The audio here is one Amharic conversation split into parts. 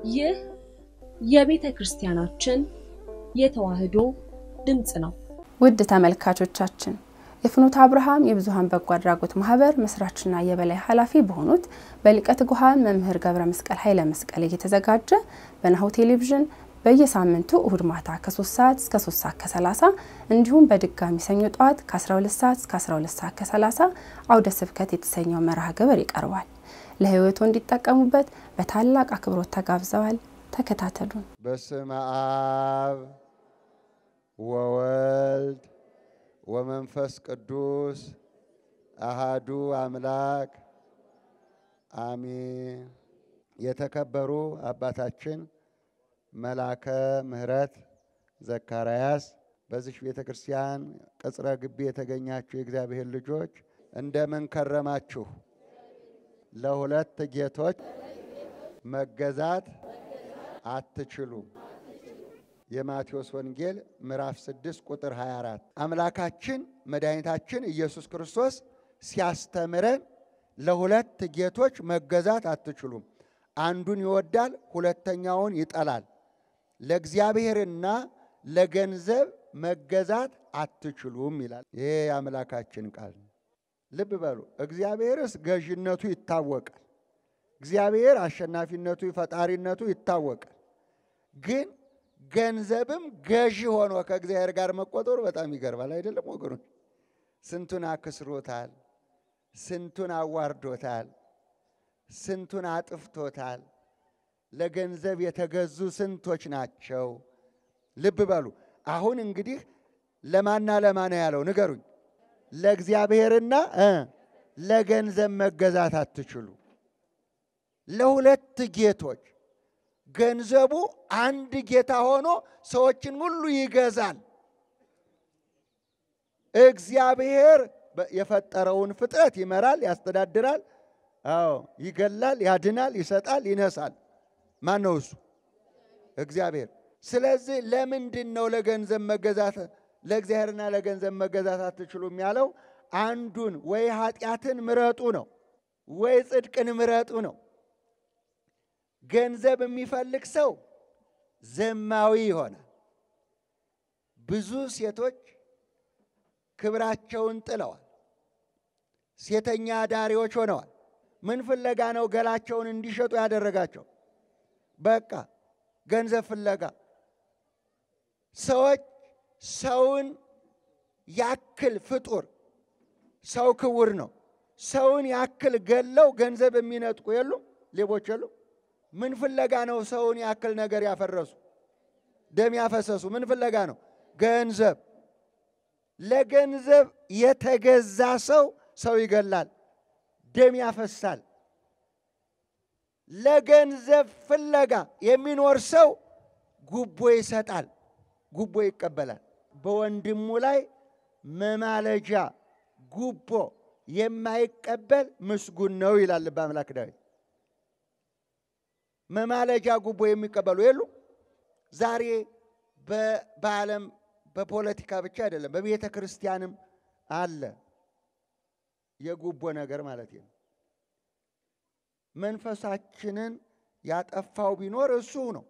ይህ የቤተ ክርስቲያናችን የተዋሕዶ ድምፅ ነው። ውድ ተመልካቾቻችን የፍኖተ አብርሃም የብዙኃን በጎ አድራጎት ማህበር መስራችና የበላይ ኃላፊ በሆኑት በሊቀ ትጉሃን መምህር ገብረ መስቀል ኃይለ መስቀል እየተዘጋጀ በናሁ ቴሌቪዥን በየሳምንቱ እሁድ ማታ ከ3 ሰዓት እስከ 3 ሰዓት ከ30 እንዲሁም በድጋሚ ሰኞ ጠዋት ከ12 ሰዓት እስከ 12 ሰዓት ከ30 አውደ ስብከት የተሰኘው መርሃ ግብር ይቀርባል። ለህይወቱ እንዲጠቀሙበት በታላቅ አክብሮት ተጋብዘዋል። ተከታተሉን። በስመ አብ ወወልድ ወመንፈስ ቅዱስ አሃዱ አምላክ አሜን። የተከበሩ አባታችን መላከ ምሕረት ዘካርያስ በዚች ቤተ ክርስቲያን ቅጽረ ግቢ የተገኛችሁ የእግዚአብሔር ልጆች እንደምን ከረማችሁ? ለሁለት ጌቶች መገዛት አትችሉም። የማቴዎስ ወንጌል ምዕራፍ 6 ቁጥር 24 አምላካችን መድኃኒታችን ኢየሱስ ክርስቶስ ሲያስተምረን ለሁለት ጌቶች መገዛት አትችሉም፣ አንዱን ይወዳል፣ ሁለተኛውን ይጠላል። ለእግዚአብሔርና ለገንዘብ መገዛት አትችሉም ይላል። ይሄ የአምላካችን ቃል ነው። ልብ በሉ። እግዚአብሔርስ ገዥነቱ ይታወቃል። እግዚአብሔር አሸናፊነቱ ፈጣሪነቱ ይታወቃል። ግን ገንዘብም ገዢ ሆኖ ከእግዚአብሔር ጋር መቆጠሩ በጣም ይገርማል። አይደለም ወገኖች? ስንቱን አክስሮታል፣ ስንቱን አዋርዶታል፣ ስንቱን አጥፍቶታል። ለገንዘብ የተገዙ ስንቶች ናቸው? ልብ በሉ። አሁን እንግዲህ ለማና ለማን ያለው ንገሩኝ። ለእግዚአብሔርና ለገንዘብ መገዛት አትችሉ። ለሁለት ጌቶች ገንዘቡ አንድ ጌታ ሆኖ ሰዎችን ሁሉ ይገዛል። እግዚአብሔር የፈጠረውን ፍጥረት ይመራል፣ ያስተዳድራል። አዎ ይገላል፣ ያድናል፣ ይሰጣል፣ ይነሳል። ማን ነው እሱ? እግዚአብሔር። ስለዚህ ለምንድን ነው ለገንዘብ መገዛት ለእግዚአብሔርና ለገንዘብ መገዛት አትችሉም ያለው? አንዱን ወይ ኃጢአትን ምረጡ ነው፣ ወይ ጽድቅን ምረጡ ነው። ገንዘብ የሚፈልግ ሰው ዘማዊ ይሆናል። ብዙ ሴቶች ክብራቸውን ጥለዋል፣ ሴተኛ አዳሪዎች ሆነዋል። ምን ፍለጋ ነው ገላቸውን እንዲሸጡ ያደረጋቸው? በቃ ገንዘብ ፍለጋ። ሰዎች ሰውን ያክል ፍጡር ሰው ክቡር ነው። ሰውን ያክል ገለው ገንዘብ የሚነጥቁ የሉም? ሌቦች የሉም? ምን ፍለጋ ነው ሰውን ያክል ነገር ያፈረሱ ደም ያፈሰሱ? ምን ፍለጋ ነው? ገንዘብ። ለገንዘብ የተገዛ ሰው ሰው ይገላል፣ ደም ያፈሳል። ለገንዘብ ፍለጋ የሚኖር ሰው ጉቦ ይሰጣል፣ ጉቦ ይቀበላል። በወንድሙ ላይ መማለጃ ጉቦ የማይቀበል ምስጉን ነው ይላል በአምላክ ዳዊት። መማለጃ ጉቦ የሚቀበሉ የሉ። ዛሬ በዓለም በፖለቲካ ብቻ አይደለም፣ በቤተ ክርስቲያንም አለ የጉቦ ነገር ማለት ነው። መንፈሳችንን ያጠፋው ቢኖር እሱ ነው።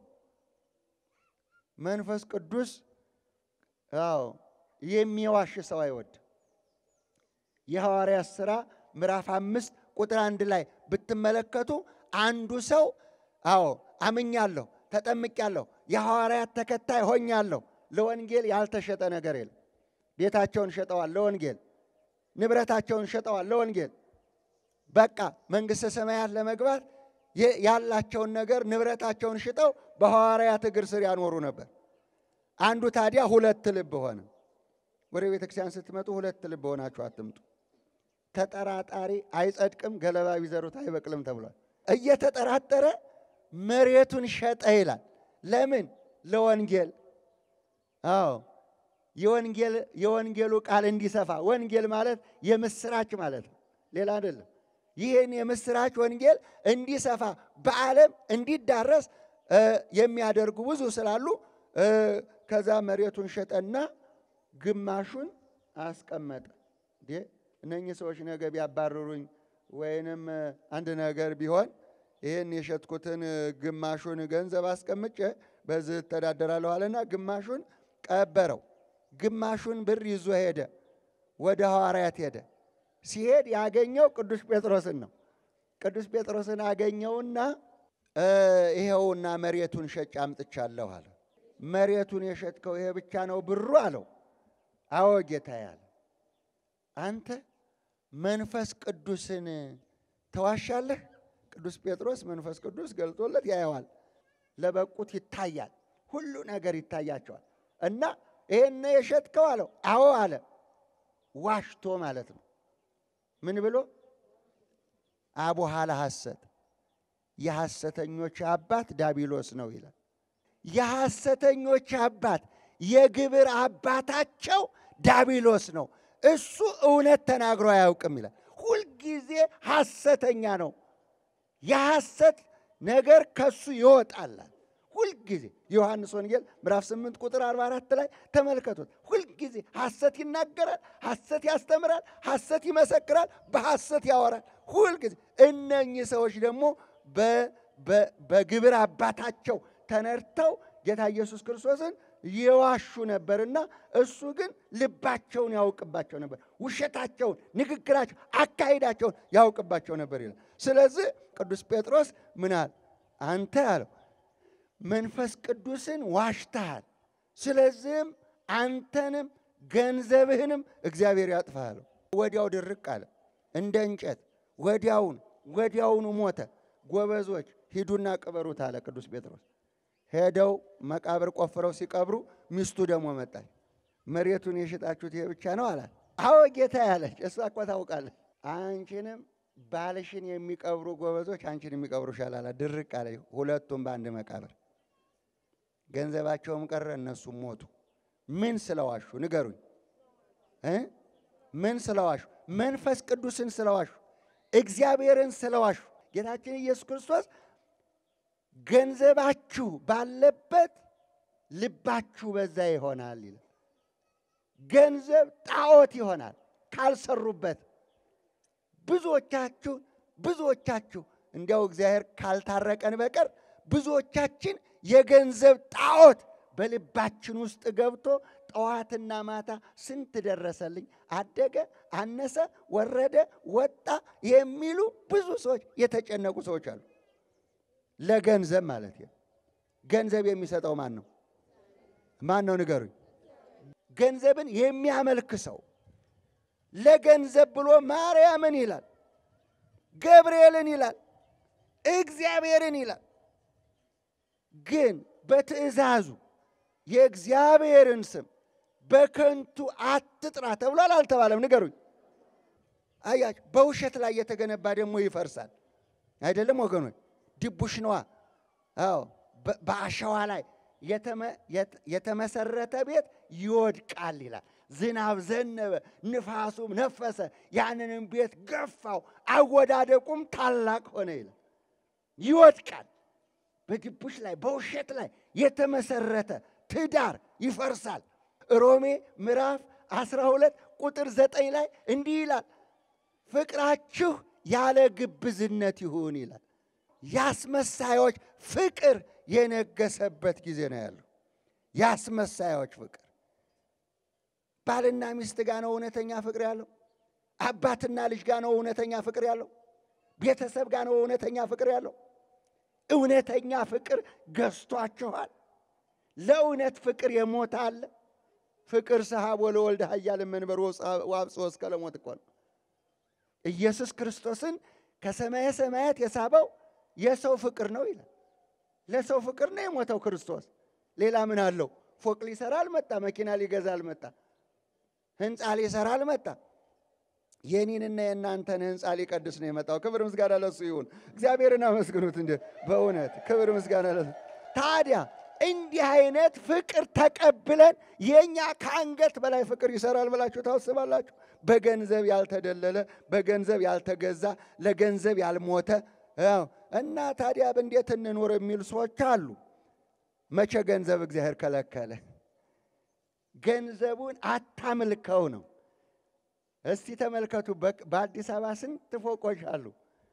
መንፈስ ቅዱስ አዎ የሚዋሽ ሰው አይወድም። የሐዋርያት ሥራ ምዕራፍ አምስት ቁጥር አንድ ላይ ብትመለከቱ አንዱ ሰው አዎ አምኛለሁ፣ ተጠምቄያለሁ፣ የሐዋርያት ተከታይ ሆኛለሁ፣ ለወንጌል ያልተሸጠ ነገር የለም። ቤታቸውን ሸጠዋል ለወንጌል፣ ንብረታቸውን ሸጠዋል ለወንጌል። በቃ መንግሥተ ሰማያት ለመግባት ያላቸውን ነገር ንብረታቸውን ሽጠው በሐዋርያት እግር ስር ያኖሩ ነበር። አንዱ ታዲያ ሁለት ልብ ሆነ። ወደ ቤተ ክርስቲያን ስትመጡ ሁለት ልብ ሆናችሁ አትምጡ። ተጠራጣሪ አይጸድቅም፣ ገለባ ቢዘሩት አይበቅልም ተብሏል። እየተጠራጠረ መሬቱን ሸጠ ይላል። ለምን? ለወንጌል። አዎ የወንጌሉ ቃል እንዲሰፋ። ወንጌል ማለት የምስራች ማለት ነው፣ ሌላ አይደለም። ይህን የምስራች ወንጌል እንዲሰፋ በዓለም እንዲዳረስ የሚያደርጉ ብዙ ስላሉ ከዛ መሬቱን ሸጠና ግማሹን አስቀመጠ። እነኚህ ሰዎች ነገ ቢያባርሩኝ ወይንም አንድ ነገር ቢሆን ይህን የሸጥኩትን ግማሹን ገንዘብ አስቀምጬ በዚህ እተዳደራለሁ አለና ግማሹን ቀበረው። ግማሹን ብር ይዞ ሄደ። ወደ ሐዋርያት ሄደ። ሲሄድ ያገኘው ቅዱስ ጴጥሮስን ነው። ቅዱስ ጴጥሮስን አገኘውና ይኸውና መሬቱን ሸጬ አምጥቻለሁ አለ። መሬቱን የሸጥከው ይሄ ብቻ ነው ብሩ አለው። አዎ ጌታዬ አለ። አንተ መንፈስ ቅዱስን ተዋሻለህ? ቅዱስ ጴጥሮስ መንፈስ ቅዱስ ገልጦለት ያየዋል። ለበቁት ይታያል፣ ሁሉ ነገር ይታያቸዋል። እና ይሄን የሸጥከው አለው። አዎ አለ። ዋሽቶ ማለት ነው። ምን ብሎ አቡሃለ ሐሰት የሐሰተኞች አባት ዳቢሎስ ነው ይላል። የሐሰተኞች አባት የግብር አባታቸው ዳቢሎስ ነው። እሱ እውነት ተናግሮ አያውቅም ይላል። ሁልጊዜ ሐሰተኛ ነው። የሐሰት ነገር ከሱ ይወጣላል። ሁልጊዜ የዮሐንስ ወንጌል ምዕራፍ 8 ቁጥር 44 ላይ ተመልከቱት። ሁልጊዜ ሐሰት ይናገራል፣ ሐሰት ያስተምራል፣ ሐሰት ይመሰክራል፣ በሐሰት ያወራል። ሁልጊዜ እነኚህ ሰዎች ደግሞ በግብር አባታቸው ተነድተው ጌታ ኢየሱስ ክርስቶስን የዋሹ ነበርና እሱ ግን ልባቸውን ያውቅባቸው ነበር። ውሸታቸውን፣ ንግግራቸው፣ አካሄዳቸውን ያውቅባቸው ነበር ይላል። ስለዚህ ቅዱስ ጴጥሮስ ምን አለ? አንተ አለው መንፈስ ቅዱስን ዋሽተሃል። ስለዚህም አንተንም ገንዘብህንም እግዚአብሔር ያጥፋሃለሁ። ወዲያው ድርቅ አለ እንደ እንጨት ወዲያውን ወዲያውኑ ሞተ። ጎበዞች ሂዱና ቅበሩት አለ ቅዱስ ጴጥሮስ። ሄደው መቃብር ቆፍረው ሲቀብሩ ሚስቱ ደግሞ መጣች። መሬቱን የሸጣችሁት ይሄ ብቻ ነው አላት። አዎ ጌታ ያለች እሷ እኮ ታውቃለች። አንቺንም ባልሽን የሚቀብሩ ጎበዞች አንቺን የሚቀብሩሻል አላት። ድርቅ አለ። ሁለቱም በአንድ መቃብር ገንዘባቸውም ቀረ፣ እነሱም ሞቱ። ምን ስለዋሹ ንገሩኝ እ ምን ስለዋሹ? መንፈስ ቅዱስን ስለዋሹ፣ እግዚአብሔርን ስለዋሹ። ጌታችን ኢየሱስ ክርስቶስ ገንዘባችሁ ባለበት ልባችሁ በዛ ይሆናል ይላል። ገንዘብ ጣዖት ይሆናል ካልሰሩበት። ብዙዎቻችሁ ብዙዎቻችሁ እንዲያው እግዚአብሔር ካልታረቀን በቀር ብዙዎቻችን የገንዘብ ጣዖት በልባችን ውስጥ ገብቶ ጠዋትና ማታ ስንት ደረሰልኝ፣ አደገ፣ አነሰ፣ ወረደ፣ ወጣ የሚሉ ብዙ ሰዎች የተጨነቁ ሰዎች አሉ። ለገንዘብ ማለት ነው። ገንዘብ የሚሰጠው ማን ነው? ማን ነው? ንገሩኝ። ገንዘብን የሚያመልክ ሰው ለገንዘብ ብሎ ማርያምን ይላል፣ ገብርኤልን ይላል፣ እግዚአብሔርን ይላል። ግን በትእዛዙ የእግዚአብሔርን ስም በከንቱ አትጥራ ተብሏል አልተባለም? ንገሩኝ። አያችሁ፣ በውሸት ላይ የተገነባ ደግሞ ይፈርሳል። አይደለም ወገኖች? ድቡሽ ነዋ። አዎ፣ በአሸዋ ላይ የተመሰረተ ቤት ይወድቃል ይላል። ዝናብ ዘነበ፣ ንፋሱም ነፈሰ፣ ያንንም ቤት ገፋው፣ አወዳደቁም ታላቅ ሆነ ይላል። ይወድቃል። በድቡሽ ላይ በውሸት ላይ የተመሰረተ ትዳር ይፈርሳል። ሮሜ ምዕራፍ 12 ቁጥር ዘጠኝ ላይ እንዲህ ይላል፣ ፍቅራችሁ ያለ ግብዝነት ይሁን ይላል። የአስመሳዮች ፍቅር የነገሰበት ጊዜ ነው ያለው። የአስመሳዮች ፍቅር ባልና ሚስት ጋር ነው እውነተኛ ፍቅር ያለው። አባትና ልጅ ጋር ነው እውነተኛ ፍቅር ያለው። ቤተሰብ ጋር ነው እውነተኛ ፍቅር ያለው። እውነተኛ ፍቅር ገዝቷችኋል። ለእውነት ፍቅር የሞተ አለ። ፍቅር ሰሃቦ ለወልደ ኃያል መንበር ወአብጽሖ እስከ ለሞት እኮ ነው። ኢየሱስ ክርስቶስን ከሰማየ ሰማያት የሳበው የሰው ፍቅር ነው ይላል። ለሰው ፍቅር ነው የሞተው ክርስቶስ። ሌላ ምን አለው? ፎቅ ሊሰራ አልመጣ፣ መኪና ሊገዛ አልመጣ፣ ህንፃ ሊሰራ አልመጣ። የኔንና የእናንተን ህንፃ ሊቀድስ ነው የመጣው። ክብር ምስጋና ለሱ ይሁን። እግዚአብሔርን አመስግኑት። እንደ በእውነት ክብር ምስጋና ለሱ። ታዲያ እንዲህ አይነት ፍቅር ተቀብለን የእኛ ከአንገት በላይ ፍቅር ይሰራል ብላችሁ ታስባላችሁ? በገንዘብ ያልተደለለ በገንዘብ ያልተገዛ ለገንዘብ ያልሞተ ያው እና ታዲያ እንዴት እንኖር የሚሉ ሰዎች አሉ። መቼ ገንዘብ እግዚአብሔር ከለከለ? ገንዘቡን አታምልከው ነው። እስቲ ተመልከቱ። በአዲስ አበባ ስንት ፎቆች አሉ።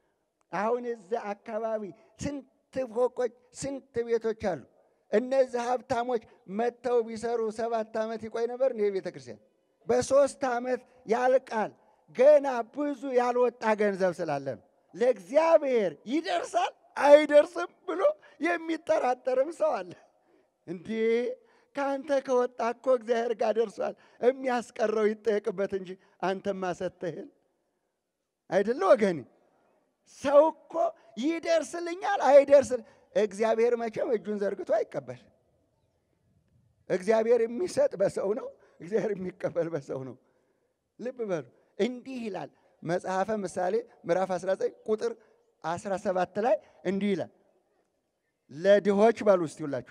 አሁን እዚያ አካባቢ ስንት ፎቆች፣ ስንት ቤቶች አሉ። እነዚህ ሀብታሞች መጥተው ቢሰሩ ሰባት ዓመት ይቆይ ነበር እንደ ቤተ ክርስቲያን በሶስት ዓመት ያልቃል። ገና ብዙ ያልወጣ ገንዘብ ስላለ ነው። ለእግዚአብሔር ይደርሳል አይደርስም ብሎ የሚጠራጠርም ሰው አለ። እንዴ ከአንተ ከወጣ እኮ እግዚአብሔር ጋር ደርሷል። የሚያስቀረው ይጠየቅበት እንጂ አንተማ ሰተህን አይደለ ወገኔ? ሰው እኮ ይደርስልኛል አይደርስል እግዚአብሔር መቼም እጁን ዘርግቶ አይቀበል። እግዚአብሔር የሚሰጥ በሰው ነው። እግዚአብሔር የሚቀበል በሰው ነው። ልብ በሉ። እንዲህ ይላል መጽሐፈ ምሳሌ ምዕራፍ 19 ቁጥር 17 ላይ እንዲህ ይላል ለድሆች በሉ እስቲ ሁላችሁ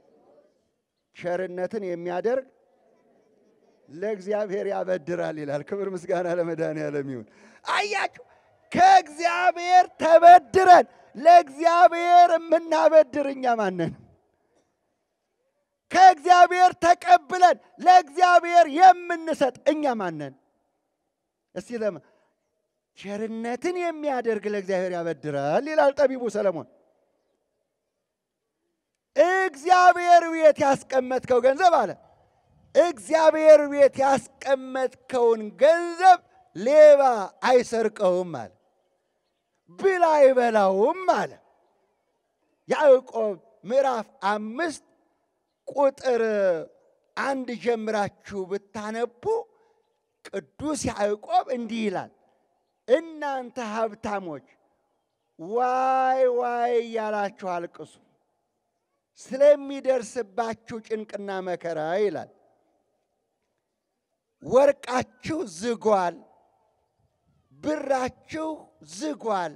ቸርነትን የሚያደርግ ለእግዚአብሔር ያበድራል ይላል። ክብር ምስጋና ለመድኃኔዓለም ይሁን። አያችሁ ከእግዚአብሔር ተበድረን ለእግዚአብሔር የምናበድር እኛ ማነን? ከእግዚአብሔር ተቀብለን ለእግዚአብሔር የምንሰጥ እኛ ማነን? እስቲ ለማ ቸርነትን የሚያደርግ ለእግዚአብሔር ያበድራል ይላል ጠቢቡ ሰለሞን። እግዚአብሔር ቤት ያስቀመጥከው ገንዘብ አለ እግዚአብሔር ቤት ያስቀመጥከውን ገንዘብ ሌባ አይሰርቀውም አለ ብል አይበላውም አለ። ያዕቆብ ምዕራፍ አምስት ቁጥር አንድ ጀምራችሁ ብታነቡ ቅዱስ ያዕቆብ እንዲህ ይላል፣ እናንተ ሀብታሞች ዋይ ዋይ እያላችሁ አልቅሱ ስለሚደርስባችሁ ጭንቅና መከራ ይላል። ወርቃችሁ ዝጓል፣ ብራችሁ ዝጓል፣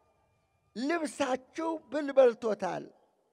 ልብሳችሁ ብል በልቶታል።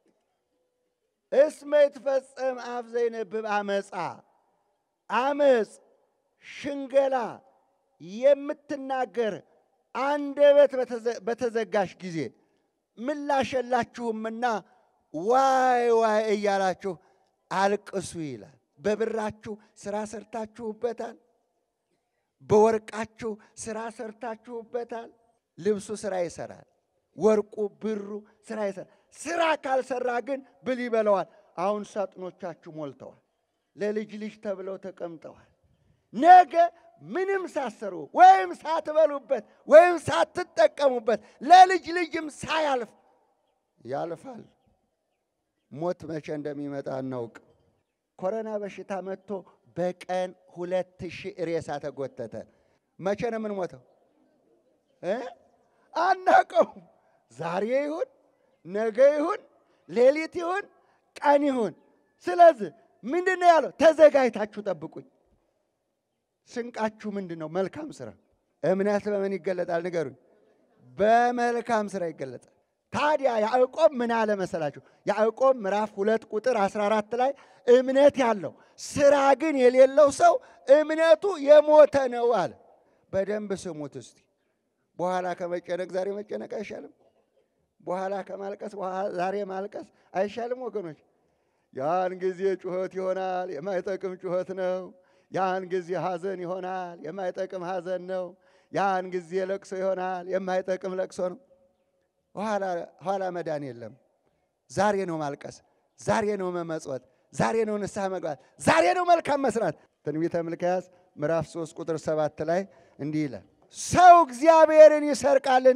እስመ ይትፈጸም አፍ ዘይነብብ አመፃ አመፅ ሽንገላ የምትናገር አንደበት በተዘጋሽ ጊዜ ምላሽ የላችሁምና ዋይ ዋይ እያላችሁ አልቅሱ ይላል። በብራችሁ ስራ ሰርታችሁበታል። በወርቃችሁ ስራ ሰርታችሁበታል። ልብሱ ስራ ይሰራል። ወርቁ ብሩ ስራ ይሰራል። ስራ ካልሰራ ግን ብል ይበለዋል። አሁን ሳጥኖቻችሁ ሞልተዋል። ለልጅ ልጅ ተብለው ተቀምጠዋል። ነገ ምንም ሳሰሩ ወይም ሳትበሉበት ወይም ሳትጠቀሙበት ለልጅ ልጅም ሳያልፍ ያልፋል። ሞት መቼ እንደሚመጣ አናውቅ። ኮሮና በሽታ መጥቶ በቀን ሁለት ሺህ ሬሳ ተጎተተ። መቼ ነው የምንሞተው? አናውቀውም። ዛሬ ይሁን ነገ ይሁን ሌሊት ይሁን ቀን ይሁን። ስለዚህ ምንድን ነው ያለው? ተዘጋጅታችሁ ጠብቁኝ። ስንቃችሁ ምንድን ነው? መልካም ስራ። እምነት በምን ይገለጣል? ንገሩኝ። በመልካም ስራ ይገለጣል። ታዲያ ያዕቆብ ምን አለ መሰላችሁ? ያዕቆብ ምዕራፍ ሁለት ቁጥር 14 ላይ እምነት ያለው ስራ ግን የሌለው ሰው እምነቱ የሞተ ነው አለ። በደንብ ስሙት እስቲ። በኋላ ከመጨነቅ ዛሬ መጨነቅ አይሻልም? በኋላ ከማልቀስ ዛሬ ማልቀስ አይሻልም ወገኖች? ያን ጊዜ ጩኸት ይሆናል፣ የማይጠቅም ጩኸት ነው። ያን ጊዜ ሐዘን ይሆናል፣ የማይጠቅም ሐዘን ነው። ያን ጊዜ ለቅሶ ይሆናል፣ የማይጠቅም ለቅሶ ነው። ኋላ መዳን የለም። ዛሬ ነው ማልቀስ፣ ዛሬ ነው መመጽወት፣ ዛሬ ነው ንስሐ መግባት፣ ዛሬ ነው መልካም መስራት። ትንቢተ ሚልክያስ ምዕራፍ 3 ቁጥር ሰባት ላይ እንዲህ ይላል፣ ሰው እግዚአብሔርን ይሰርቃልን?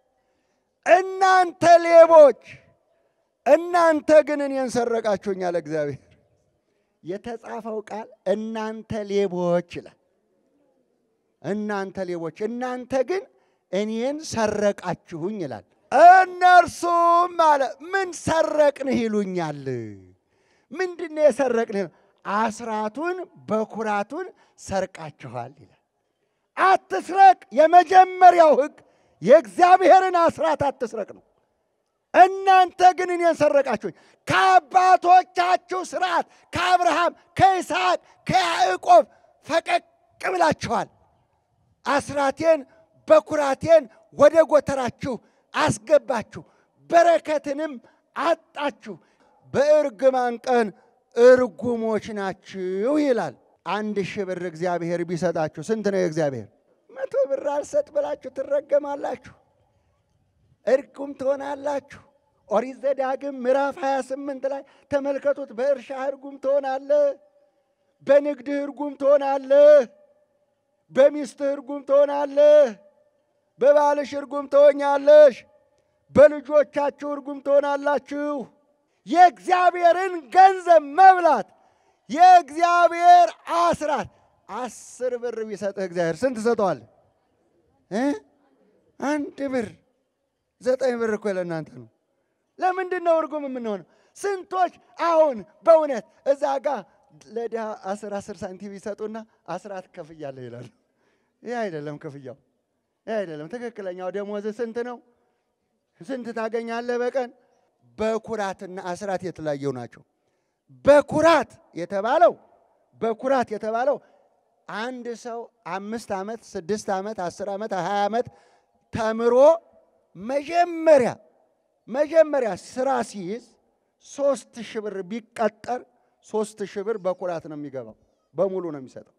እናንተ ሌቦች፣ እናንተ ግን እኔን ሰረቃችሁኝ አለ እግዚአብሔር። የተጻፈው ቃል እናንተ ሌቦች ይላል። እናንተ ሌቦች፣ እናንተ ግን እኔን ሰረቃችሁኝ ይላል። እነርሱም አለ ምን ሰረቅንህ ይሉኛል። ምንድን ነው የሰረቅንህ? አስራቱን በኩራቱን ሰርቃችኋል ይላል። አትስረቅ፣ የመጀመሪያው ሕግ የእግዚአብሔርን አስራት አትስረቅ ነው። እናንተ ግን እኔን ሰረቃችሁኝ። ከአባቶቻችሁ ስርዓት ከአብርሃም፣ ከይስሐቅ፣ ከያዕቆብ ፈቀቅ ብላችኋል። አስራቴን በኩራቴን ወደ ጎተራችሁ አስገባችሁ፣ በረከትንም አጣችሁ። በእርግማን ቀን እርጉሞች ናችሁ ይላል። አንድ ሺህ ብር እግዚአብሔር ቢሰጣችሁ ስንት ነው የእግዚአብሔር? መቶ ብር አልሰጥ ብላችሁ ትረገማላችሁ። እርጉም ትሆናላችሁ። ኦሪት ዘዳግም ምዕራፍ 28 ላይ ተመልከቱት። በእርሻ እርጉም ትሆናለህ፣ በንግድህ እርጉም ትሆናለህ፣ በሚስትህ እርጉም ትሆናለህ፣ በባልሽ እርጉም ትሆኛለሽ፣ በልጆቻችሁ እርጉም ትሆናላችሁ። የእግዚአብሔርን ገንዘብ መብላት የእግዚአብሔር አስራት አስር ብር ቢሰጥህ እግዚአብሔር ስንት ሰጠዋል? አንድ ብር። ዘጠኝ ብር እኮ ለእናንተ ነው። ለምንድን ነው እርጉም የምንሆነው? ስንቶች አሁን በእውነት እዛ ጋ ለድሃ አስር አስር ሳንቲም ይሰጡና አስራት ከፍያለሁ ይላሉ። ይህ አይደለም ክፍያው፣ ይህ አይደለም ትክክለኛው ደሞዝ ስንት ነው? ስንት ታገኛለህ በቀን? በኩራትና አስራት የተለያዩ ናቸው። በኩራት የተባለው በኩራት የተባለው አንድ ሰው አምስት ዓመት ስድስት ዓመት አስር ዓመት ሀያ ዓመት ተምሮ መጀመሪያ መጀመሪያ ስራ ሲይዝ ሶስት ሺህ ብር ቢቀጠር ሶስት ሺህ ብር በኩራት ነው የሚገባው፣ በሙሉ ነው የሚሰጠው።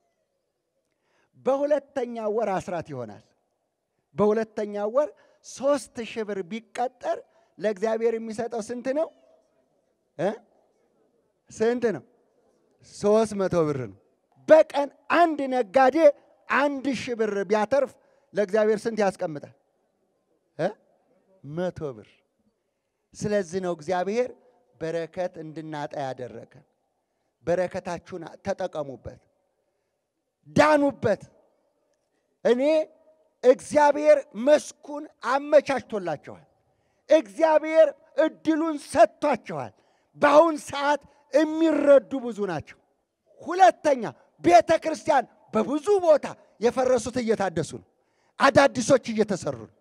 በሁለተኛ ወር አስራት ይሆናል። በሁለተኛ ወር ሶስት ሺህ ብር ቢቀጠር ለእግዚአብሔር የሚሰጠው ስንት ነው እ ስንት ነው? ሶስት መቶ ብር ነው። በቀን አንድ ነጋዴ አንድ ሺህ ብር ቢያተርፍ ለእግዚአብሔር ስንት ያስቀምጣል? እ መቶ ብር። ስለዚህ ነው እግዚአብሔር በረከት እንድናጣ ያደረገን። በረከታችሁን ተጠቀሙበት፣ ዳኑበት። እኔ እግዚአብሔር መስኩን አመቻችቶላቸዋል። እግዚአብሔር እድሉን ሰጥቷቸዋል። በአሁን ሰዓት የሚረዱ ብዙ ናቸው። ሁለተኛ ቤተ ክርስቲያን በብዙ ቦታ የፈረሱት እየታደሱ ነው። አዳዲሶች እየተሰሩ ነው።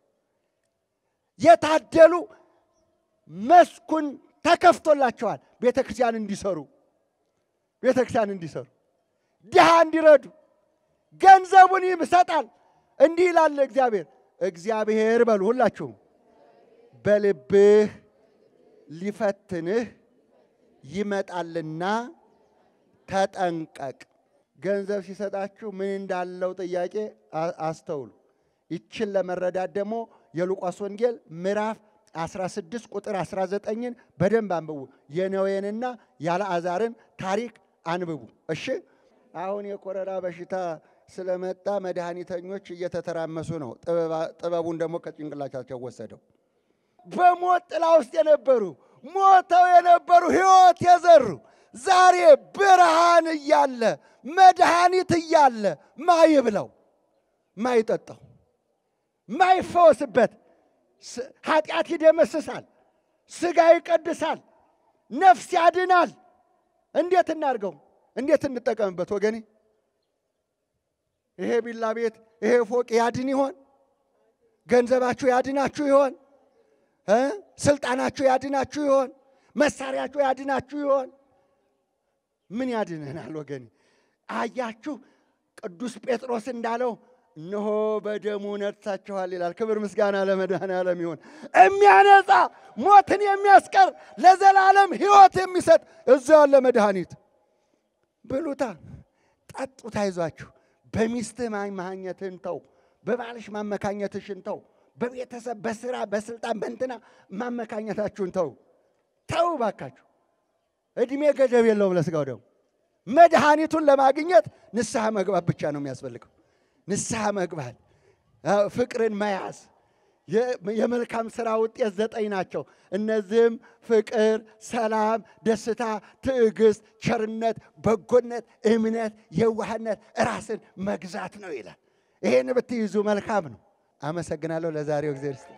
የታደሉ መስኩን ተከፍቶላቸዋል። ቤተ ክርስቲያን እንዲሰሩ ቤተ ክርስቲያን እንዲሰሩ ድሃ እንዲረዱ ገንዘቡን ይሰጣል። እንዲህ ይላል እግዚአብሔር እግዚአብሔር በሉ ሁላችሁም በልብህ ሊፈትንህ ይመጣልና ተጠንቀቅ። ገንዘብ ሲሰጣችሁ ምን እንዳለው ጥያቄ አስተውሉ። ይችን ለመረዳት ደግሞ የሉቃስ ወንጌል ምዕራፍ 16 ቁጥር 19ን በደንብ አንብቡ። የነዌንና ያለአዛርን ታሪክ አንብቡ። እሺ አሁን የኮረና በሽታ ስለመጣ መድኃኒተኞች እየተተራመሱ ነው። ጥበቡን ደግሞ ከጭንቅላቻቸው ወሰደው። በሞት ጥላ ውስጥ የነበሩ ሞተው የነበሩ ሕይወት የዘሩ ዛሬ ብርሃን እያለ መድኃኒት እያለ ማይብለው ማይጠጣው ማይፈወስበት ኃጢአት ይደመስሳል፣ ስጋ ይቀድሳል፣ ነፍስ ያድናል። እንዴት እናድርገው? እንዴት እንጠቀምበት? ወገኔ ይሄ ቢላ ቤት ይሄ ፎቅ ያድን ይሆን? ገንዘባችሁ ያድናችሁ ይሆን? ስልጣናችሁ ያድናችሁ ይሆን? መሳሪያችሁ ያድናችሁ ይሆን? ምን ያድነናል ወገኔ? አያችሁ ቅዱስ ጴጥሮስ እንዳለው እነሆ በደሙ ነድሳችኋል ይላል። ክብር ምስጋና ለመድኃኔዓለም ይሁን። የሚያነጻ ሞትን የሚያስቀር ለዘላለም ሕይወት የሚሰጥ እዛ ያለ መድኃኒት ብሉታ፣ ጠጡታ፣ ይዟችሁ በሚስትህ ማማኘትህን ተው፣ በባልሽ ማመካኘትሽን ተው፣ በቤተሰብ በስራ በስልጣን በእንትና ማመካኘታችሁን ተው ተው ባካችሁ። እድሜ ገደብ የለውም ለስጋው ደግሞ መድኃኒቱን ለማግኘት ንስሐ መግባት ብቻ ነው የሚያስፈልገው። ንስሐ መግባት፣ ፍቅርን መያዝ። የመልካም ሥራ ውጤት ዘጠኝ ናቸው። እነዚህም ፍቅር፣ ሰላም፣ ደስታ፣ ትዕግስት፣ ቸርነት፣ በጎነት፣ እምነት፣ የዋህነት፣ ራስን መግዛት ነው ይላል። ይሄን ብትይዙ መልካም ነው። አመሰግናለሁ። ለዛሬው ጊዜ ስ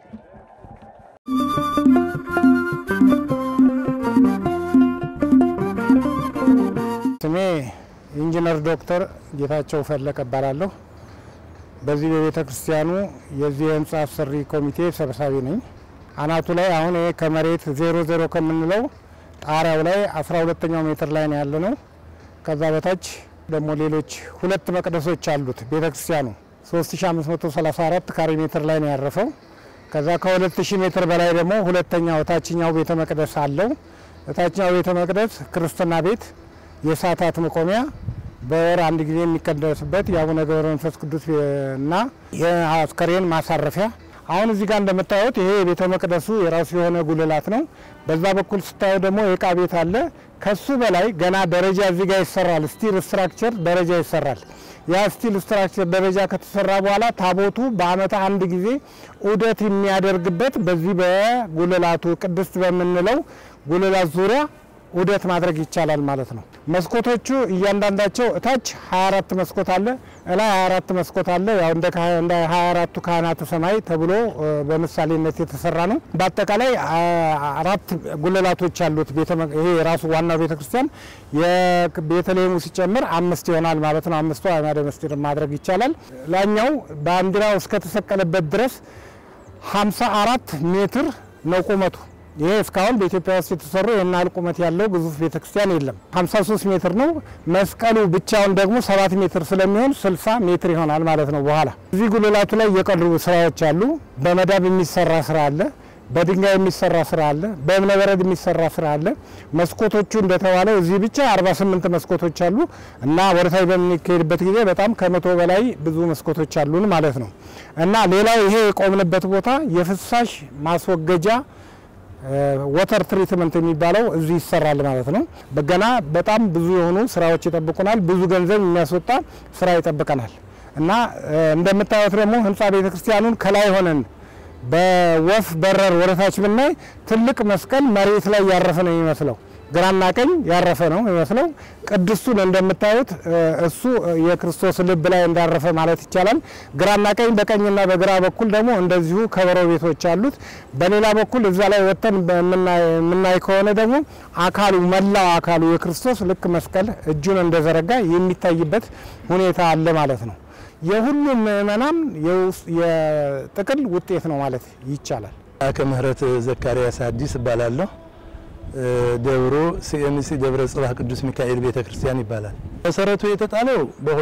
ስሜ ኢንጂነር ዶክተር ጌታቸው ፈለቀ እባላለሁ። በዚህ በቤተ ክርስቲያኑ የዚህ የህንፃ አሰሪ ኮሚቴ ሰብሳቢ ነኝ። አናቱ ላይ አሁን ይሄ ከመሬት ዜሮ ዜሮ ከምንለው ጣሪያው ላይ አስራ ሁለተኛው ሜትር ላይ ነው ያለ ነው። ከዛ በታች ደግሞ ሌሎች ሁለት መቅደሶች አሉት ቤተ ክርስቲያኑ 3534 ካሬ ሜትር ላይ ነው ያረፈው። ከዛ ከ2000 ሜትር በላይ ደግሞ ሁለተኛው ታችኛው ቤተ መቅደስ አለው። ታችኛው ቤተ መቅደስ ክርስትና ቤት የሰዓታት መቆሚያ በወር አንድ ጊዜ የሚቀደስበት የአቡነ ገብረ መንፈስ ቅዱስ እና የአስከሬን ማሳረፊያ አሁን እዚህ ጋር እንደምታዩት ይሄ የቤተ መቅደሱ የራሱ የሆነ ጉልላት ነው። በዛ በኩል ስታዩ ደግሞ የእቃ ቤት አለ። ከሱ በላይ ገና ደረጃ እዚህ ጋር ይሰራል። ስቲል ስትራክቸር ደረጃ ይሰራል። ያ ስቲል ስትራክቸር ደረጃ ከተሰራ በኋላ ታቦቱ በዓመት አንድ ጊዜ ዑደት የሚያደርግበት በዚህ በጉልላቱ ቅድስት በምንለው ጉልላት ዙሪያ ዑደት ማድረግ ይቻላል ማለት ነው። መስኮቶቹ እያንዳንዳቸው እታች 24 መስኮት አለ፣ እላይ 24 መስኮት አለ። ያው እንደ 24ቱ ካህናተ ሰማይ ተብሎ በምሳሌነት የተሰራ ነው። በአጠቃላይ አራት ጉልላቶች ያሉት ይሄ የራሱ ዋናው ቤተክርስቲያን የቤተልሔሙ ሲጨምር አምስት ይሆናል ማለት ነው። አምስቱ አዕማደ ምስጢር ማድረግ ይቻላል። ላኛው ባንዲራው እስከተሰቀለበት ድረስ 54 ሜትር ነው ቁመቱ። ይሄ እስካሁን በኢትዮጵያ ውስጥ የተሰሩ ይህን ያህል ቁመት ያለው ግዙፍ ቤተክርስቲያን የለም። 53 ሜትር ነው። መስቀሉ ብቻውን ደግሞ 7 ሜትር ስለሚሆን 60 ሜትር ይሆናል ማለት ነው። በኋላ እዚህ ጉልላቱ ላይ የቀሩ ስራዎች አሉ። በመዳብ የሚሰራ ስራ አለ። በድንጋይ የሚሰራ ስራ አለ። በእብነ በረድ የሚሰራ ስራ አለ። መስኮቶቹ እንደተባለው እዚህ ብቻ 48 መስኮቶች አሉ እና ወደታች በምንካሄድበት ጊዜ በጣም ከመቶ በላይ ብዙ መስኮቶች አሉን ማለት ነው እና ሌላው ይሄ የቆምንበት ቦታ የፍሳሽ ማስወገጃ ወተር ትሪትመንት የሚባለው እዚህ ይሰራል ማለት ነው። በገና በጣም ብዙ የሆኑ ስራዎች ይጠብቁናል። ብዙ ገንዘብ የሚያስወጣ ስራ ይጠብቀናል እና እንደምታዩት ደግሞ ህንፃ ቤተክርስቲያኑን ከላይ ሆነን በወፍ በረር ወደታች ብናይ ትልቅ መስቀል መሬት ላይ ያረፈ ነው የሚመስለው። ግራና ቀኝ ያረፈ ነው የሚመስለው። ቅድስቱን እንደምታዩት እሱ የክርስቶስ ልብ ላይ እንዳረፈ ማለት ይቻላል። ግራና ቀኝ በቀኝና በግራ በኩል ደግሞ እንደዚሁ ከበሮ ቤቶች አሉት። በሌላ በኩል እዛ ላይ ወጥተን የምናይ ከሆነ ደግሞ አካሉ መላው አካሉ የክርስቶስ ልክ መስቀል እጁን እንደዘረጋ የሚታይበት ሁኔታ አለ ማለት ነው። የሁሉም ምእመናን የጥቅል ውጤት ነው ማለት ይቻላል። ከምህረት ዘካርያስ አዲስ እባላለሁ። ደብሮ ሲኤምሲ ደብረ ጽባህ ቅዱስ ሚካኤል ቤተ ክርስቲያን ይባላል። መሰረቱ የተጣለው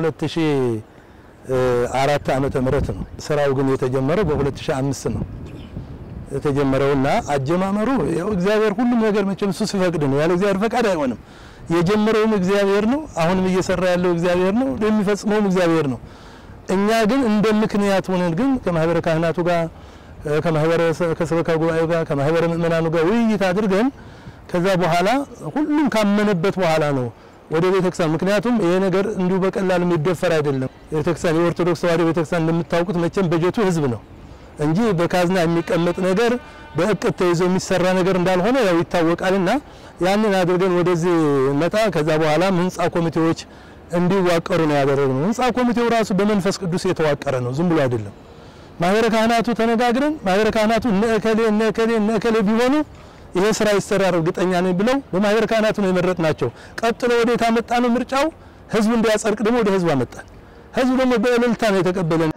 በ2004 ዓመተ ምህረት ነው። ስራው ግን የተጀመረው በ2005 ነው የተጀመረውና አጀማመሩ ያው እግዚአብሔር ሁሉም ነገር መቼም እሱ ሲፈቅድ ነው። ያለ እግዚአብሔር ፈቃድ አይሆንም። የጀመረውም እግዚአብሔር ነው። አሁንም እየሰራ ያለው እግዚአብሔር ነው። የሚፈጽመውም እግዚአብሔር ነው። እኛ ግን እንደ ምክንያት ሆነን ግን ከማህበረ ካህናቱ ጋር ከማህበረ ከሰበካ ጉባኤው ጋር ከማህበረ ምእመናኑ ጋር ውይይት አድርገን ከዛ በኋላ ሁሉም ካመነበት በኋላ ነው ወደ ቤተክርስቲያን። ምክንያቱም ይሄ ነገር እንዲሁ በቀላል የሚደፈር አይደለም። ቤተክርስቲያን የኦርቶዶክስ ተዋሕዶ ቤተክርስቲያን እንደምታውቁት መቼም በጀቱ ህዝብ ነው እንጂ በካዝና የሚቀመጥ ነገር በእቅድ ተይዞ የሚሰራ ነገር እንዳልሆነ ያው ይታወቃልና ያንን አድርገን ወደዚህ መጣ። ከዛ በኋላም ህንፃ ኮሚቴዎች እንዲዋቀሩ ነው ያደረግነው። ህንፃ ኮሚቴው ራሱ በመንፈስ ቅዱስ የተዋቀረ ነው፣ ዝም ብሎ አይደለም። ማህበረ ካህናቱ ተነጋግረን ማህበረ ካህናቱ እነ እከሌ እነ እከሌ እነ እከሌ ቢሆኑ ይሄ ስራ ይሰራል እርግጠኛ ነኝ ብለው በማህበረ ካህናቱ ነው የመረጥናቸው። ቀጥሎ ወዴት አመጣ ነው ምርጫው ህዝቡ እንዲያጸድቅ ደግሞ ወደ ህዝቡ አመጣን። ህዝቡ ደግሞ በእልልታ ነው የተቀበለን።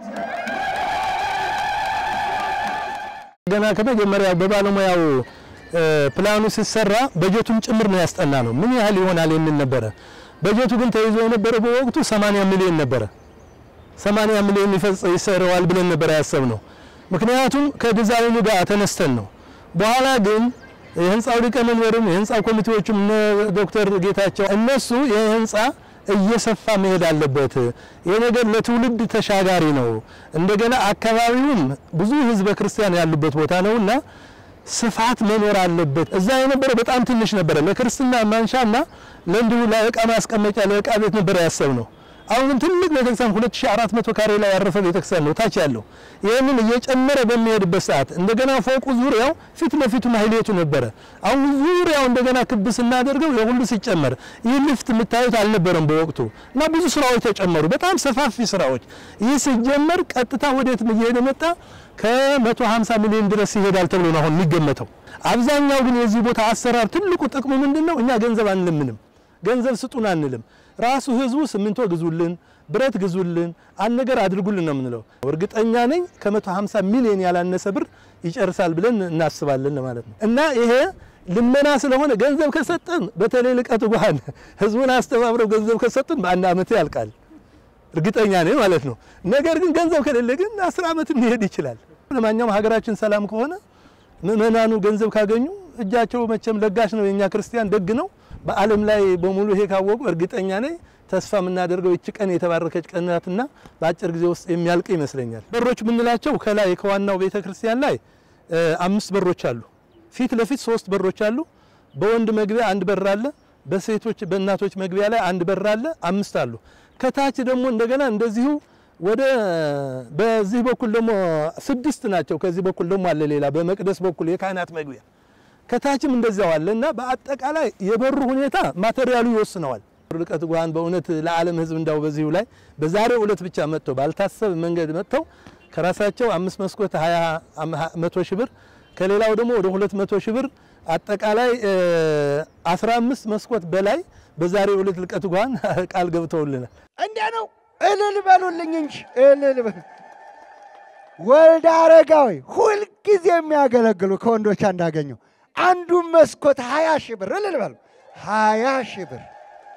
ገና ከመጀመሪያ በባለሙያው ፕላኑ ሲሰራ በጀቱን ጭምር ነው ያስጠና ነው ምን ያህል ይሆናል የሚል ነበረ። በጀቱ ግን ተይዞ የነበረው በወቅቱ 80 ሚሊዮን ነበረ። 80 ሚሊዮን ይሰራዋል ብለን ነበር ያሰብነው። ምክንያቱም ከዲዛይኑ ጋር ተነስተን ነው። በኋላ ግን የህንፃው ሊቀመንበርም የህንፃ ኮሚቴዎችም እነ ዶክተር ጌታቸው እነሱ ይህ ህንፃ እየሰፋ መሄድ አለበት፣ ይህ ነገር ለትውልድ ተሻጋሪ ነው፣ እንደገና አካባቢውም ብዙ ህዝበ ክርስቲያን ያሉበት ቦታ ነውና ስፋት መኖር አለበት። እዛ የነበረ በጣም ትንሽ ነበረ፣ ለክርስትና ማንሻና ለእንዲሁ ለእቃ ማስቀመጫ ለእቃ ቤት ነበረ ያሰብነው። አሁን ግን ትልቅ ቤተክርስቲያን 2400 ካሬ ላይ ያረፈ ቤተክርስቲያን ነው ታች ያለው። ይህንን እየጨመረ በሚሄድበት ሰዓት እንደገና ፎቁ ዙሪያው ፊት ለፊቱ ማህሌቱ ነበረ። አሁን ዙሪያው እንደገና ክብ ስናደርገው የሁሉ ሲጨመር ይህ ልፍት የምታዩት አልነበረም በወቅቱ እና ብዙ ስራዎች ተጨመሩ፣ በጣም ሰፋፊ ስራዎች። ይህ ሲጀመር ቀጥታ ወዴት እየሄደ መጣ? ከ150 ሚሊዮን ድረስ ይሄዳል ተብሎ ነው አሁን የሚገመተው። አብዛኛው ግን የዚህ ቦታ አሰራር ትልቁ ጥቅሙ ምንድነው? እኛ ገንዘብ አንለምንም፣ ገንዘብ ስጡን አንልም። ራሱ ህዝቡ ሲሚንቶ ግዙልን፣ ብረት ግዙልን፣ አንድ ነገር አድርጉልን ነው የምንለው። እርግጠኛ ነኝ ከ150 ሚሊዮን ያላነሰ ብር ይጨርሳል ብለን እናስባለን ማለት ነው። እና ይሄ ልመና ስለሆነ ገንዘብ ከሰጠን በተለይ ልቀት ጓን ህዝቡን አስተባብረው ገንዘብ ከሰጠን በአንድ አመት ያልቃል እርግጠኛ ነኝ ማለት ነው። ነገር ግን ገንዘብ ከሌለ ግን አስር አመት ሊሄድ ይችላል። ለማንኛውም ሀገራችን ሰላም ከሆነ ምእመናኑ ገንዘብ ካገኙ እጃቸው መቼም ለጋሽ ነው። የኛ ክርስቲያን ደግ ነው። በዓለም ላይ በሙሉ ይሄ ካወቁ እርግጠኛ ነኝ ተስፋ የምናደርገው ይቺ ቀን የተባረከች ቀን ናትና በአጭር ጊዜ ውስጥ የሚያልቅ ይመስለኛል። በሮች የምንላቸው ከላይ ከዋናው ቤተ ክርስቲያን ላይ አምስት በሮች አሉ። ፊት ለፊት ሶስት በሮች አሉ። በወንድ መግቢያ አንድ በር አለ። በሴቶች በእናቶች መግቢያ ላይ አንድ በር አለ። አምስት አሉ። ከታች ደግሞ እንደገና እንደዚሁ ወደ በዚህ በኩል ደግሞ ስድስት ናቸው። ከዚህ በኩል ደግሞ አለ ሌላ በመቅደስ በኩል የካህናት መግቢያ ከታችም እንደዚያው አለ እና በአጠቃላይ የበሩ ሁኔታ ማቴሪያሉ ይወስነዋል። ልቀት ጉሃን በእውነት ለዓለም ሕዝብ እንዳው በዚሁ ላይ በዛሬው ዕለት ብቻ መጥተው ባልታሰብ መንገድ መጥተው ከራሳቸው አምስት መስኮት ሀያ መቶ ሺህ ብር ከሌላው ደግሞ ወደ ሁለት መቶ ሺህ ብር አጠቃላይ 15 መስኮት በላይ በዛሬው ዕለት ልቀት ጉሃን ቃል ገብተውልናል። እንዲያ ነው። እልል በሉልኝ እንጂ እልል በሉ። ወልደ አረጋዊ ሁልጊዜ የሚያገለግሉ ከወንዶች እንዳገኘው አንዱን መስኮት ሀያ ሺህ ብር እልል በሉ። ሀያ ሺህ ብር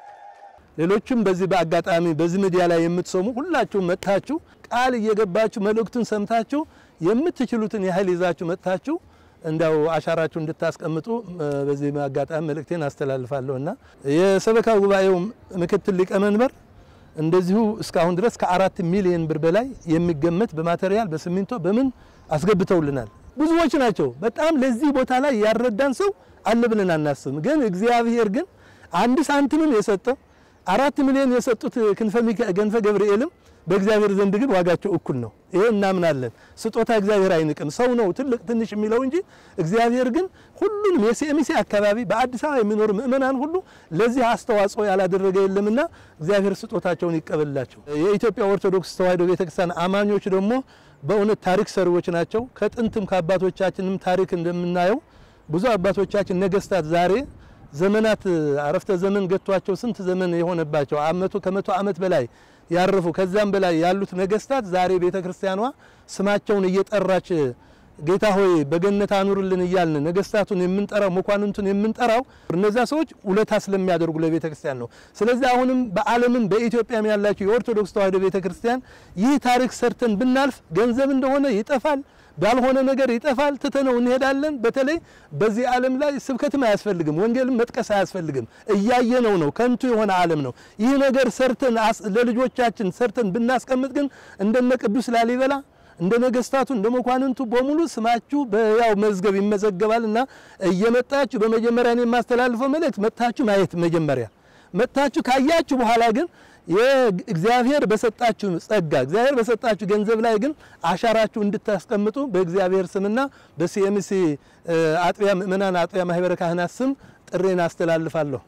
ሌሎችም በዚህ በአጋጣሚ በዚህ ሚዲያ ላይ የምትሰሙ ሁላችሁም መጥታችሁ ቃል እየገባችሁ መልእክቱን ሰምታችሁ የምትችሉትን ያህል ይዛችሁ መጥታችሁ እንዳው አሻራችሁ እንድታስቀምጡ በዚህ አጋጣሚ መልእክቴን አስተላልፋለሁ እና የሰበካ ጉባኤው ምክትል ሊቀመንበር እንደዚሁ እስካሁን ድረስ ከአራት ሚሊዮን ብር በላይ የሚገመት በማቴሪያል በሲሚንቶ በምን አስገብተውልናል። ብዙዎች ናቸው። በጣም ለዚህ ቦታ ላይ ያረዳን ሰው አለ ብለን አናስብም። ግን እግዚአብሔር ግን አንድ ሳንቲምም የሰጠው አራት ሚሊዮን የሰጡት ክንፈ ገብርኤልም በእግዚአብሔር ዘንድ ግን ዋጋቸው እኩል ነው። ይሄ እናምናለን። ስጦታ እግዚአብሔር አይንቅም። ሰው ነው ትልቅ ትንሽ የሚለው እንጂ እግዚአብሔር ግን ሁሉንም የሲኤምሲ አካባቢ በአዲስ አበባ የሚኖሩ ምእመናን ሁሉ ለዚህ አስተዋጽኦ ያላደረገ የለምና እግዚአብሔር ስጦታቸውን ይቀበልላቸው። የኢትዮጵያ ኦርቶዶክስ ተዋሕዶ ቤተክርስቲያን አማኞች ደግሞ በእውነት ታሪክ ሰሪዎች ናቸው። ከጥንትም ከአባቶቻችንም ታሪክ እንደምናየው ብዙ አባቶቻችን ነገስታት ዛሬ ዘመናት አረፍተ ዘመን ገጥቷቸው ስንት ዘመን የሆነባቸው አመቱ ከመቶ ዓመት በላይ ያረፉ ከዛም በላይ ያሉት ነገስታት ዛሬ ቤተ ክርስቲያኗ ስማቸውን እየጠራች ጌታ ሆይ በገነት አኑርልን እያልን ነገስታቱን የምንጠራው መኳንንቱን የምንጠራው እነዛ ሰዎች ውለታ ስለሚያደርጉ ለቤተ ክርስቲያን ነው። ስለዚህ አሁንም በዓለምም በኢትዮጵያም ያላቸው የኦርቶዶክስ ተዋሕዶ ቤተ ክርስቲያን ይህ ታሪክ ሰርተን ብናልፍ ገንዘብ እንደሆነ ይጠፋል ባልሆነ ነገር ይጠፋል፣ ትተነው እንሄዳለን። በተለይ በዚህ ዓለም ላይ ስብከትም አያስፈልግም፣ ወንጌልም መጥቀስ አያስፈልግም። እያየነው ነው፣ ከንቱ የሆነ ዓለም ነው። ይህ ነገር ሰርተን ለልጆቻችን ሰርተን ብናስቀምጥ ግን እንደነ ቅዱስ ላሊበላ እንደ ነገስታቱ እንደ መኳንንቱ በሙሉ ስማችሁ በያው መዝገብ ይመዘገባል እና እየመጣችሁ በመጀመሪያ እኔ የማስተላልፈው መልእክት መጥታችሁ ማየት መጀመሪያ መጥታችሁ ካያችሁ በኋላ ግን የእግዚአብሔር በሰጣችሁ ጸጋ እግዚአብሔር በሰጣችሁ ገንዘብ ላይ ግን አሻራችሁ እንድታስቀምጡ በእግዚአብሔር ስምና በሲኤምሲ አጥቢያ ምእመናን አጥቢያ ማህበረ ካህናት ስም ጥሬን አስተላልፋለሁ።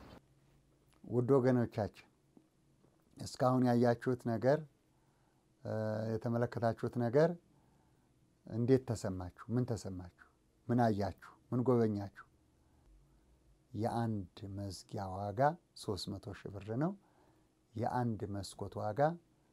ውድ ወገኖቻችን እስካሁን ያያችሁት ነገር የተመለከታችሁት ነገር እንዴት ተሰማችሁ? ምን ተሰማችሁ? ምን አያችሁ? ምን ጎበኛችሁ? የአንድ መዝጊያ ዋጋ 300 ሺህ ብር ነው። የአንድ መስኮት ዋጋ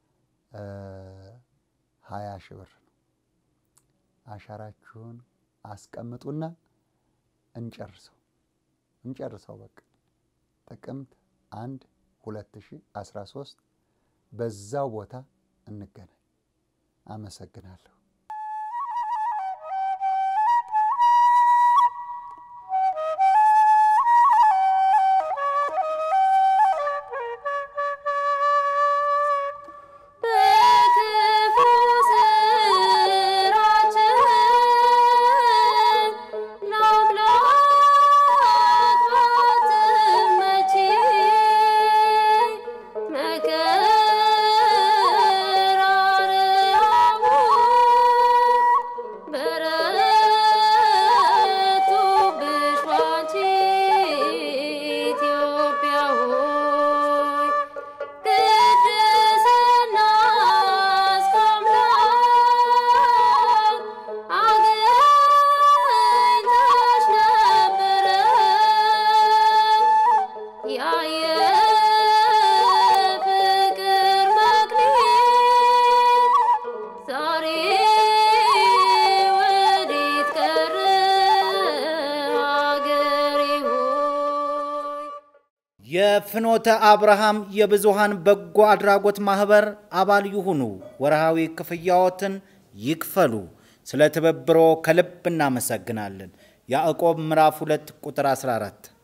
ሀያ ሺህ ብር ነው። አሻራችሁን አስቀምጡና እንጨርሰው እንጨርሰው። በቃ ጥቅምት አንድ 2013 በዛው ቦታ እንገናኝ። አመሰግናለሁ። የፍኖተ አብርሃም የብዙሃን በጎ አድራጎት ማህበር አባል ይሁኑ። ወርሃዊ ክፍያዎትን ይክፈሉ። ስለ ትብብሮ ከልብ እናመሰግናለን። ያዕቆብ ምዕራፍ 2 ቁጥር 14